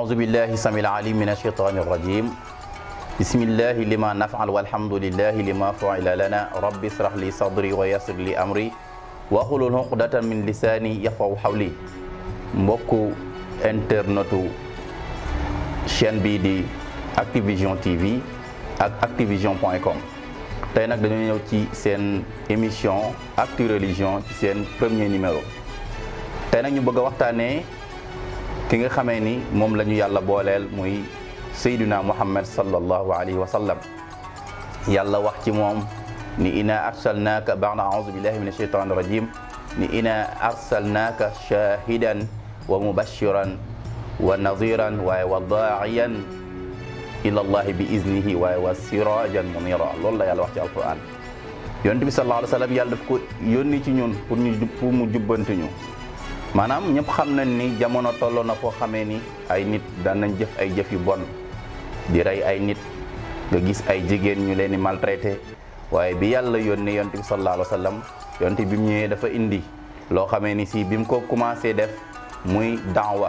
أعوذ بالله السميع العليم من الشيطان الرجيم بسم الله لما نفعل والحمد لله لما فعل لنا رب اشرح لي صدري ويسر لي أمري واحلل عقدة من لساني يفقهوا قولي mbokku internetu chaîne bii di Activision TV ak Activision point com tey nag dañoo ñëw ci seen émission Actu Religion ci seen premier numéro tey nag ñu bëgg a waxtaanee ki nga xamee ni moom la ñu yàlla booleel muy Seydina Muhammad sallallahu alayhi wa sallam yàlla wax ci moom ni ina arsalnaaka ba'da a'uuzu billahi min ashaytaani rajim ni ina arsalnaaka shahidan wa mubashiran wa naziran waaye wa daa'iyan ila allahi bi iznihi waaye wa sirajan munira loolu la yàlla wax ci alquran yonent bi sallallahu alayhi wa sallam yàlla daf ko yónni ci ñun pour ñu pour mu jubbanti ñu maanaam ñëpp xam nañ ni jamono tolloo na foo xamee ni ay nit daan nañ jëf ay jëf yu bon di rey ay nit nga gis ay jigéen ñu leen di maltraité waaye bi yàlla yónnee yonent bi sallallahu alayhi wa sallam yonent bi mu ñëwee dafa indi loo xamee ni si bi mu ko commencé def muy daawa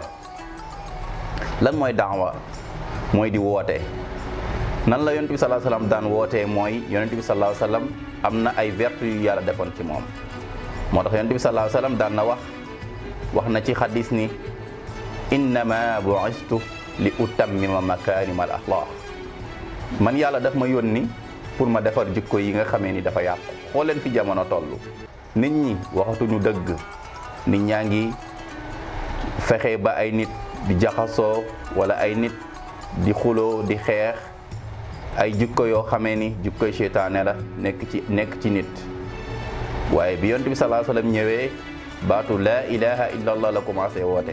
lan mooy daawa mooy di woote nan la yonent bi sallallahu alayhi wa sallam daan wootee mooy yonent bi sallallahu alayhi wa sallam am na ay vertu yu yàlla defoon ci moom moo tax yonent bi sallallahu alayhi wa sallam daan na wax wax na ci xadis ni innama bu'istu li utammima makarim al axlaq man yàlla daf ma yónni pour ma defar jikko yi nga xamee ni dafa yàqu xool leen fi jamono toll nit ñi waxatuñu dëgg nit ñaa ngi fexe ba ay nit di jaxasoo wala ay nit di xuloo di xeex ay jikko yoo xamee ni jikkoy seytaane la nekk ci nekk ci nit waaye bi yonent bi sallallahu alayhi wasallam ñëwee baatu laa ilaha illa allah la commencé woote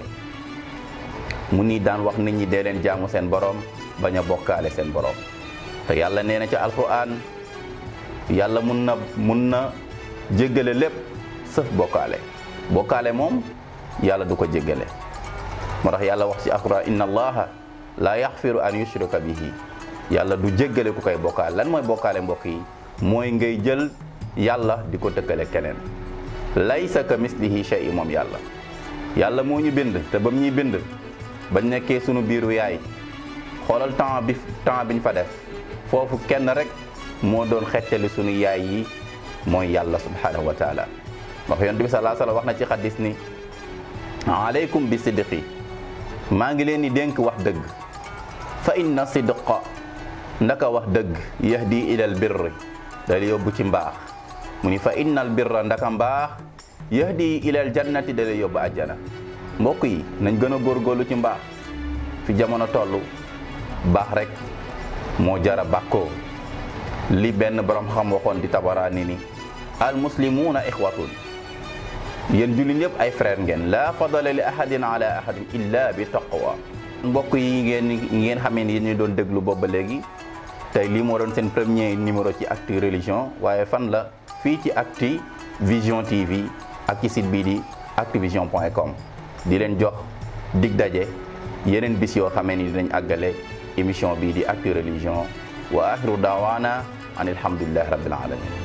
mu ni daan wax nit ñi dee leen jaamu seen borom bañ a bokkaale seen borom te yàlla nee na ci alquran yàlla mun na mun na jéggale lépp sëf bokkaale bokkaale moom yàlla du ko jéggale moo tax yàlla wax ci alquran inna allaha la yaxfiru an yushrika bihi yàlla du jéggale ku koy bokkaale lan mooy bokkaale mbokk yi mooy ngay jël yàlla di ko tëkkale keneen laysa ka mislihi shay moom yàlla yàlla moo ñu bind te bam ñuy bind bañ nekkee sunu biiru yaay xoolal temps bi temps biñ fa def foofu kenn rek moo doon xettali sunu yaay yi mooy yàlla subhanahu wa taala wax yonent bi sallallahu alayhi wasallam wax na ci xadis ni aleykum bi sidqi maa ngi leen di dénk wax dëgg fa inna sidqa ndaka wax dëgg yahdi ilal birri dal yóbbu ci mbaax mu ni fa innal birra ndaka mbaax yahdi ilal jannati dal yóbbu àjjana mbokk yi nañ gën a góorgóorlu ci mbaax fi jamono toll baax rek moo jara bàkkoo li benn borom xam waxoon di tabaraani ni al muslimuuna ixwatun yéen jullit ñëpp ay frère ngeen la fadala li ahadin ala ahadin illa bi taqwa mbokk yi ngeen ngeen xamee ni yéen ñu doon déglu boobu ba léegi tey lii moo doon seen premier numéro ci Actu Religion waaye fan la fii ci Actu Vision TV ak ci site bii di activision point com di leen jox dig daje yeneen bis yoo xamee ni dinañ àggale émission bii di Actu Religion wa axiru daawaana an alhamdulillahi rabbil alamin